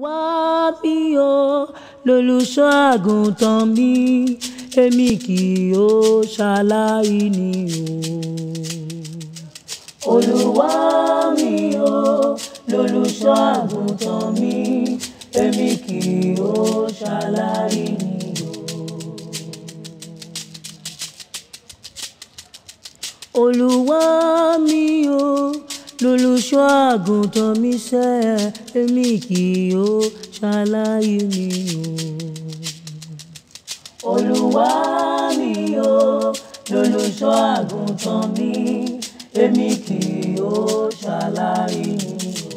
olúwa mi o lolùṣọ́ àgùntàn mi èmi kì yóò ṣaláìní o. olúwa mi o lolùṣọ́ àgùntàn mi èmi kì yóò ṣaláìní o. olúwa mi o lolùṣọ́ àgùntàn mi sẹ́ èmi kì yóò ṣaláìní o. olúwa mi o lolùṣọ́ àgùntàn mi èmi kì yóò ṣaláìní o.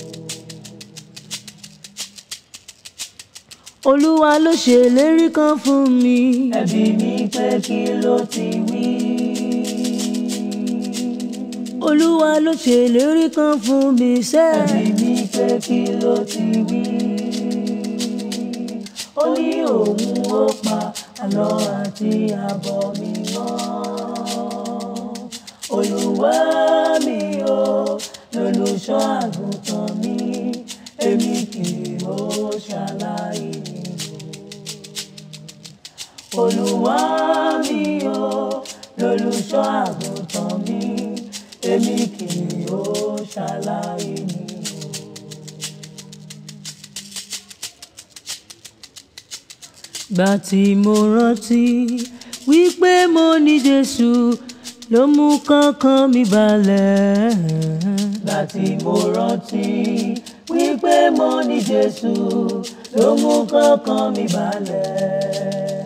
olúwa ló ṣèlérí kan fún mi. ẹbí mi pé kí ló ti wí olúwa ló ṣèlérí kan fún mi sẹ́. ẹ̀mí mi pé kí ló ti wí. ó ní òun ó pa àlọ́ àti àbọ̀ mi mọ́. olúwa mi o lolùṣọ́ àgùntàn mi èmi kì yóò ṣaláìní o. olúwa mi o lolùṣọ́ àgùntàn mi èmi kì yóò ṣaláìní o. gbà tí mo rántí wípé mo ní Jésù ló mú kánkán mi balẹ̀. gbà tí mo rántí wípé mo ní Jésù ló mú kánkán mi balẹ̀.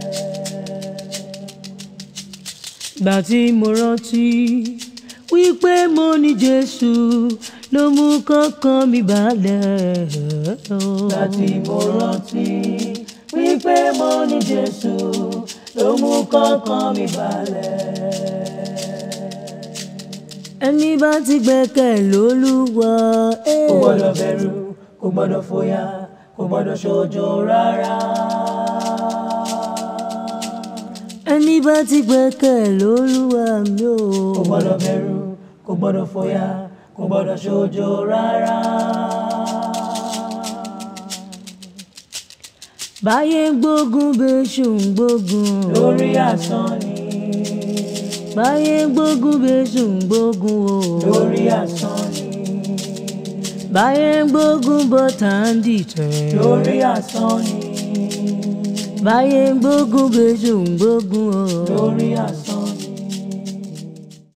gbà tí mo rántí wípé mo ní Jésù ló mú kánkán mi balẹ̀. Gbà tí mo rántí wípé mo ní Jésù ló mú kánkán mi balẹ̀. Ẹni bá ti gbẹ́kẹ̀ lólúwa. Kò gbọ́dọ̀ bẹ̀rù, kò gbọ́dọ̀ fòyà, kò gbọ́dọ̀ ṣojo rárá. Ẹni bá ti gbẹ́kẹ̀ lólúwa mi ò. Kò gbọ́dọ̀ bẹ̀rù kò gbọ́dọ̀ fòyà kò gbọ́dọ̀ ṣojo rárá. báyé ń gbógun bẹ́ṣù ń gbógun. lórí asán ni. báyé ń gbógun bẹ́ṣù ń gbógun o. lórí asán ni. báyé ń gbógun bọ́tà ń dìtẹ̀. lórí asán ni. báyé ń gbógun bẹ́ṣù ń gbógun o. lórí asán